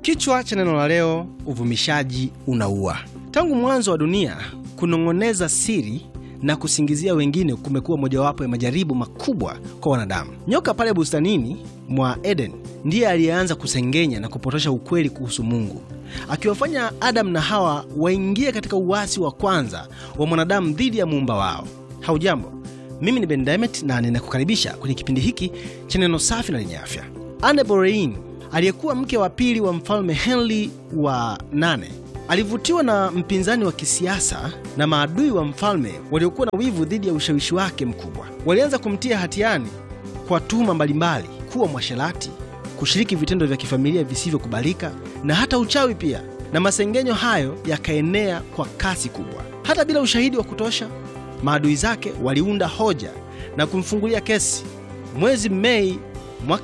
Kichwa cha neno la leo, uvumishaji unaua. Tangu mwanzo wa dunia, kunong'oneza siri na kusingizia wengine kumekuwa mojawapo ya majaribu makubwa kwa wanadamu. Nyoka pale bustanini mwa Eden ndiye aliyeanza kusengenya na kupotosha ukweli kuhusu Mungu, akiwafanya Adamu na Hawa waingie katika uasi wa kwanza wa mwanadamu dhidi ya muumba wao. Haujambo, mimi ni Ben Demet na ninakukaribisha kwenye kipindi hiki cha neno safi na lenye afya. Anne Boleyn aliyekuwa mke wa pili wa mfalme Henry wa nane alivutiwa na mpinzani wa kisiasa na maadui wa mfalme waliokuwa na wivu dhidi ya ushawishi wake mkubwa. Walianza kumtia hatiani kwa tuhuma mbalimbali, kuwa mwasherati, kushiriki vitendo vya kifamilia visivyokubalika na hata uchawi pia, na masengenyo hayo yakaenea kwa kasi kubwa. Hata bila ushahidi wa kutosha, maadui zake waliunda hoja na kumfungulia kesi. Mwezi Mei mwaka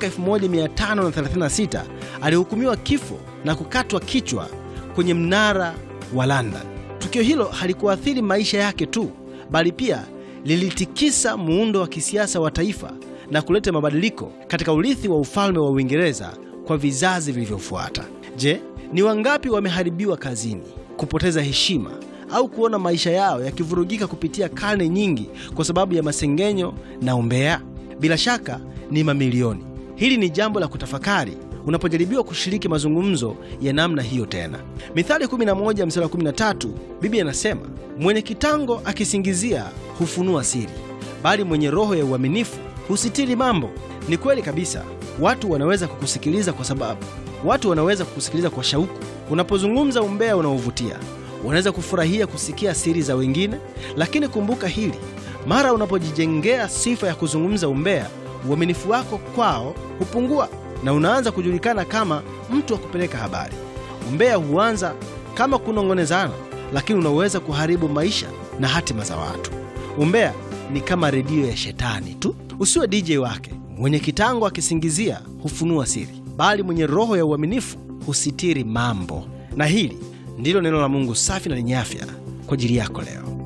1536 alihukumiwa kifo na kukatwa kichwa kwenye mnara wa London. Tukio hilo halikuathiri maisha yake tu, bali pia lilitikisa muundo wa kisiasa wa taifa na kuleta mabadiliko katika urithi wa ufalme wa Uingereza kwa vizazi vilivyofuata. Je, ni wangapi wameharibiwa kazini, kupoteza heshima au kuona maisha yao yakivurugika kupitia karne nyingi kwa sababu ya masengenyo na umbea? Bila shaka ni mamilioni. Hili ni jambo la kutafakari unapojaribiwa kushiriki mazungumzo ya namna hiyo tena. Mithali 11 mstari wa 13, Biblia inasema mwenye kitango akisingizia hufunua siri, bali mwenye roho ya uaminifu husitiri mambo. Ni kweli kabisa, watu wanaweza kukusikiliza kwa sababu watu wanaweza kukusikiliza kwa shauku unapozungumza umbea unaovutia. Wanaweza kufurahia kusikia siri za wengine, lakini kumbuka hili, mara unapojijengea sifa ya kuzungumza umbea, uaminifu wako kwao hupungua na unaanza kujulikana kama mtu wa kupeleka habari. Umbea huanza kama kunong'onezana, lakini unaweza kuharibu maisha na hatima za watu. Umbea ni kama redio ya shetani tu. Usiwe DJ wake. Mwenye kitango akisingizia hufunua siri, bali mwenye roho ya uaminifu husitiri mambo. Na hili ndilo neno la Mungu safi na lenye afya kwa ajili yako leo.